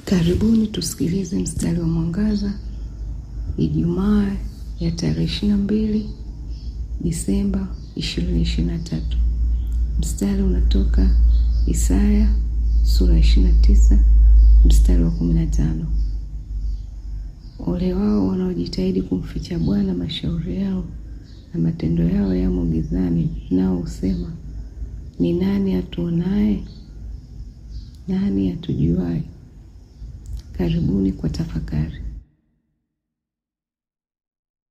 Karibuni tusikilize mstari wa mwangaza Ijumaa ya tarehe ishirini na mbili Disemba ishirini ishirini na tatu. Mstari unatoka Isaya sura ya ishirini na tisa mstari wa kumi na tano. Ole wao wanaojitahidi kumficha Bwana mashauri yao na matendo yao yamo gizani, nao husema ni nani atuonaye? Nani atujuaye? Karibuni kwa tafakari.